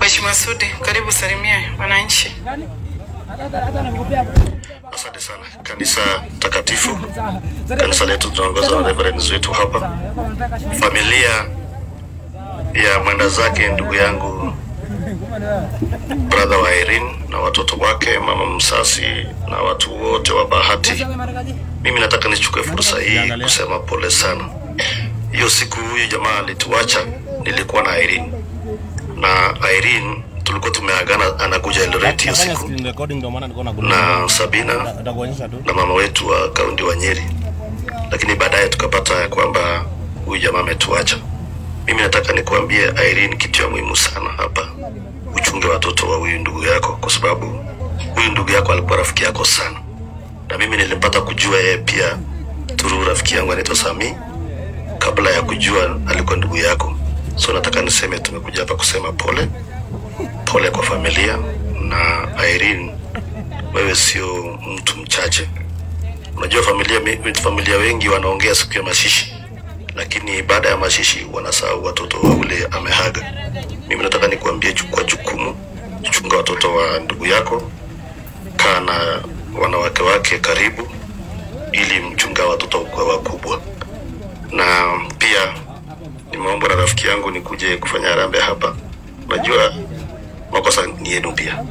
Mheshimiwa Sudi, karibu salimie wananchi. Asante sana. Kanisa takatifu, kanisa letu tunaongozwa na reverend wetu hapa, familia ya mwenda zake ndugu yangu brother wa Irene na watoto wake, mama msasi na watu wote wa Bahati. Mimi nataka nichukue fursa hii kusema pole sana. Hiyo siku huyu jamaa alituacha, nilikuwa na Irene na Irene tulikuwa tumeagana, anakuja Eldoret hiyo siku Screen recording ndio maana nilikuwa nakuona. na Sabina Nitakuonyesha tu. na mama wetu wa kaunti wa Nyeri, lakini baadaye tukapata ya kwamba huyu jamaa ametuacha. Mimi nataka nikuambie Irene, kitu ya muhimu sana hapa, uchunge watoto wa huyu ndugu yako, kwa sababu huyu ndugu yako alikuwa rafiki yako sana, na mimi nilipata kujua yeye pia turu rafiki yangu anaitwa Sami kabla ya kujua alikuwa ndugu yako. So nataka niseme, tumekuja hapa kusema pole pole kwa familia na Irene wewe sio mtu mchache. Unajua familia, mi- familia wengi wanaongea siku ya mashishi, lakini baada ya mashishi wanasahau watoto wa ule amehaga. Mimi nataka nikuambie ju- kwa jukumu, chunga watoto wa ndugu yako, kaa na wanawake wake karibu, ili mchunga watoto kwa wakubwa. Na pia nimeombwa na rafiki yangu nikuje kufanya harambee hapa. Unajua makosa ni yenu pia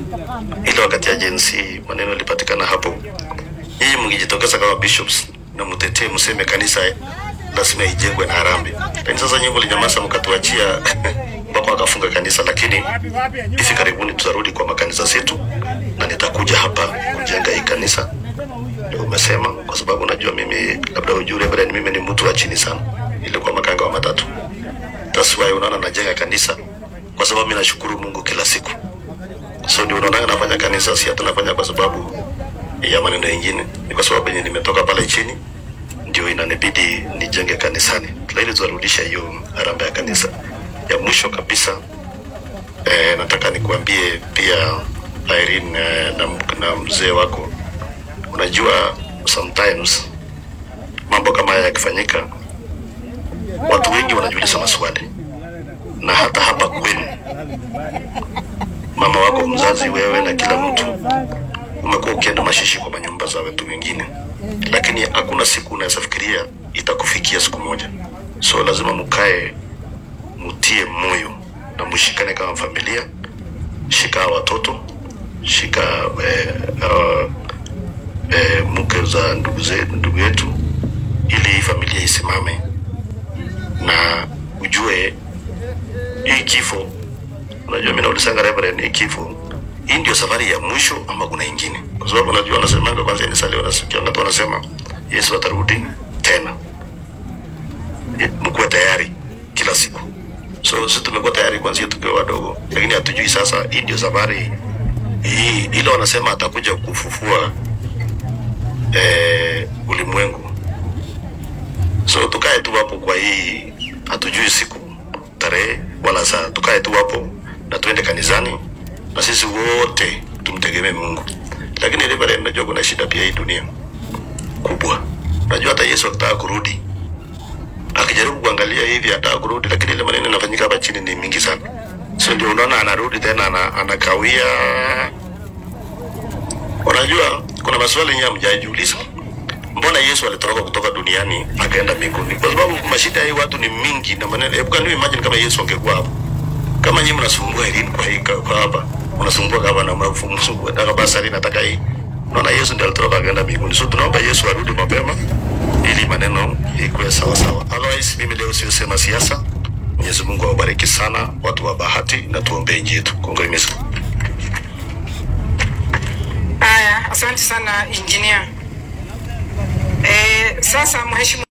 ile wakati ya jensi maneno ilipatikana hapo, nyinyi mngejitokeza kama bishops na mtetee, mseme kanisa lazima ijengwe na harambee. Lakini sasa nyinyi mlinyamaza mkatuachia mpaka wakafunga kanisa, lakini hivi karibuni tutarudi kwa makanisa zetu na nitakuja hapa kujenga hii kanisa. Ndio umesema, kwa sababu najua mimi, labda ujue Reverend, mimi ni mtu wa chini sana, ilikuwa makanga wa matatu. That's why unaona najenga kanisa, kwa sababu mimi nashukuru Mungu kila siku so ndio unaona nafanya kanisa, si hata nafanya kwa sababu ya maneno mengine, ni kwa sababu yenye nimetoka pale chini, ndio inanibidi nijenge kanisani, ili tuarudisha hiyo harambee ya kanisa. Ya mwisho kabisa eh, nataka nikuambie pia Irene eh, na, na mzee wako, unajua sometimes mambo kama haya yakifanyika, watu wengi wanajiuliza maswali, na hata hapa kwenu mama wako mzazi, wewe na kila mtu umekuwa ukienda mashishi kwa manyumba za watu wengine, lakini hakuna siku unaweza fikiria itakufikia siku moja. So lazima mkae, mutie moyo na mshikane kama familia. Shika hawa watoto, shika eh, uh, eh, mke za ndugu zetu, ndugu yetu, ili hii familia isimame na ujue hii kifo Unajua, mimi naulizanga Reverend, hii kifo hii ndio safari ya mwisho ama kuna ingine? Kwa sababu unajua wanasemanga kwanza ni sali, wanasikia watu wanasema Yesu atarudi tena, Eh, mkuwe tayari kila siku. So sisi tumekuwa tayari kwanzia tukiwa wadogo, lakini hatujui sasa hii ndio safari hii, ile wanasema atakuja kufufua eh, ulimwengu. So tukae tu hapo kwa hii, hatujui siku tarehe wala saa, tukae tu hapo na tuende kanisani na sisi wote tumtegemee Mungu. Lakini Reverend, najua kuna shida pia hii dunia kubwa. Najua hata Yesu akitaka kurudi, akijaribu kuangalia hivi ataka kurudi, lakini ile maneno yanafanyika hapa chini ni mingi sana, so ndio unaona anarudi tena ana, anakawia. Unajua kuna maswali yenyewe hamjajiuliza mbona Yesu alitoroka kutoka duniani akaenda mbinguni? Kwa sababu mashida ya hii watu ni mingi na maneno. Hebu can you imagine kama Yesu angekuwa hapo, kama nyinyi mnasumbua elimu kwa hii kwa hapa, unasumbua kama na mfumo na basari nataka hii, naona Yesu ndiye alitoroka akaenda mbinguni. So tunaomba Yesu arudi mapema ili maneno ikuwe sawa sawa. Otherwise mimi leo siosema siasa. Mwenyezi Mungu awabariki sana watu wa Bahati na tuombee nchi yetu. Congratulations. Haya, asante sana engineer. Eh, sasa mheshimiwa